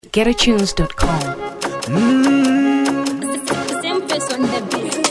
getatunes.com. Siempre son de beat.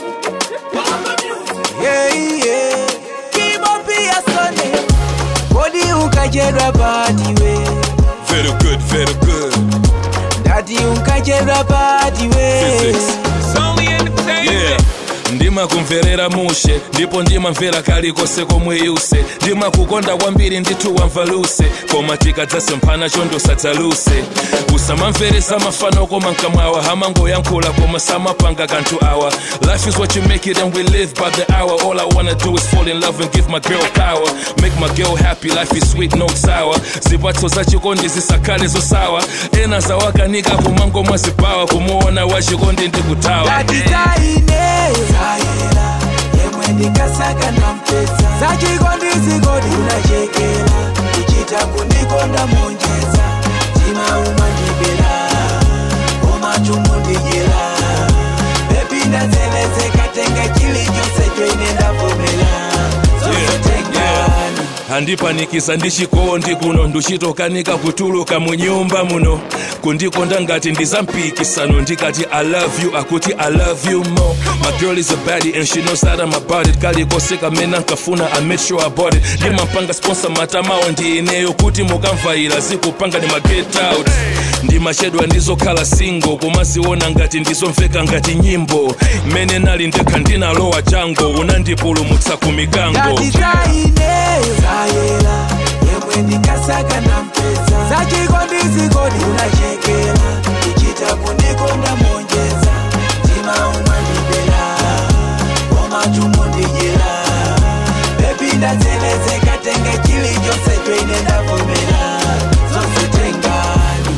Yeah, yeah. Kibo pia sone. Kodi ukajerwa party we. Very good, very good. Dati ukajerwa party we. Physics. Yeah. ndima kumverera mushe ndipo ndimamvera kalikose komwe yuse ndimakukonda kwambiri ndithu wamvaluse koma tikadzase mphana chondo sadzaluse usamamveresa mafano koma mkamwawa hamangoyankhula koma samapanga kanthu awa life is what you make it and we live by the hour all i wanna do is fall in love and give my girl power make my girl happy life is sweet no sour zipatso za chikondi zisakhale zosawa ena zawakanika kumango mwazipawa kumuona wachikondi ndikutawa Dati zaine. Zayela. Yemwe ndikasaka nampesa. Zachikondi zikodi unachekela. Kuchita kundikonda monjeza. Tima umandibela. Umachumu ndijela. Bebi ndazelezeka tenga chilichonse choine ndavomela. Zonse tengani. handipanikiza ndichikondi kuno nduchitokanika kutuluka mu nyumba muno kundikonda ngati ndizampikisano ndikati i love you akuti i love you more my girl is a baddie and she knows that i'm about it kalikose kamene ankafuna i made sure about it ndimampanga sponsor matamawo ndi ineyo kuti mukamvaira zikupanga ndi maget out ndimachedwa ndizokhala single kumaziona ngati ndizomveka ngati nyimbo mmene nali ndekha ndinalowa chango unandipulumutsa ku mikango Dati zaineyo zayela yemwe ndikasaka nampesa zachikondi zikodi unachekela kuchita kundikonda monjeza mtima umandibela omachumu ndijela bebi ndazelezeka tenge chilichonse choine ndavomela zonse tengani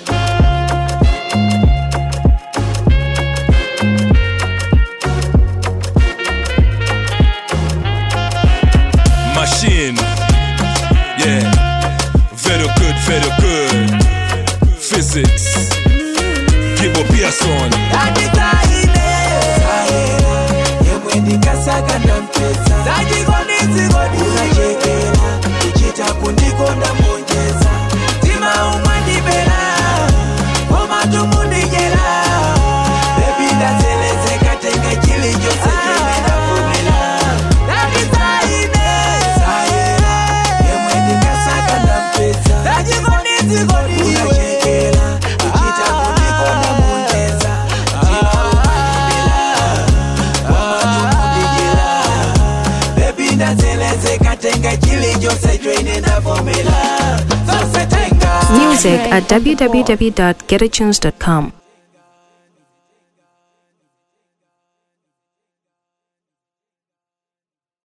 machine. Yeah, very good, very good. Physics. Kibo Pearson. Dati zaineyo zayela yemwe ndikasaka nampesa zachikondi zikodi unachekela kuchita kundikonda monjeza mtima umandibela komatumu ndijela bebi ndazelezeka tenga chilichonse chene ndavomela Dati zaineyo zayela yemwe ndikasaka nampesa zachikondi zikodi unachekela kuchita kundikonda monjeza mtima umandibela bebi ndazelezeka tenga chilichonse choine ndavomela zose tenga Music at www.getatunes.com.